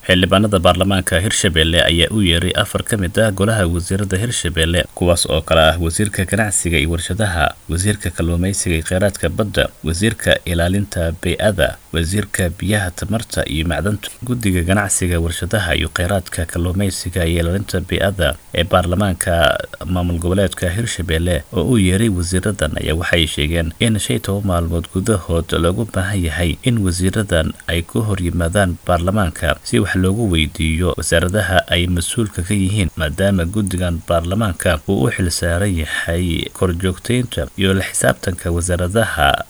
xildhibaanada baarlamaanka hirshabelle ayaa u yeeray afar ka mid ah golaha wasiirada hirshabelle kuwaas oo kale ah wasiirka ganacsiga iyo warshadaha wasiirka kalluumeysiga iyo kheyraadka badda wasiirka ilaalinta bey-ada wasiirka biyaha tamarta iyo macdanta guddiga ganacsiga warshadaha iyo kheyraadka kalluumeysiga iyo ilaalinta bey-ada ee baarlamaanka maamul goboleedka hirshabelle oo u yeeray wasiiradan ayaa waxay sheegeen in shan toban maalmood gudahood loogu baahan yahay in wasiiradan ay ku hor yimaadaan baarlamaanka si wax loogu weydiiyo wasaaradaha ay mas-uulka ka yihiin maadaama guddigan baarlamaanka uu u xilsaaran yahay korjoogteynta iyo la xisaabtanka wasaaradaha